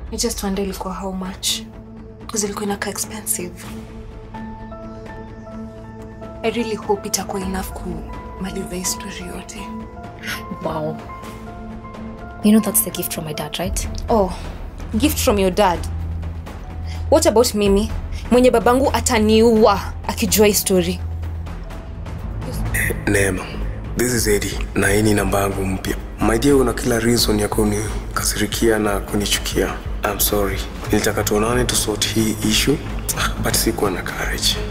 I just wonder ilikuwa how much because ilikuwa inakaa expensive. I really hope itakuwa enough kumaliza hii story yote. Wow. You know that's the gift from my dad, right? Oh, gift from your dad. What about mimi? Mwenye babangu ataniua akijua hii story. Neema, this is Eddie na hii ni namba yangu mpya. My dear, una kila reason ya kunikasirikia na kunichukia. I'm sorry. Nilitaka tuonane to sort hii issue but sikuwa na courage.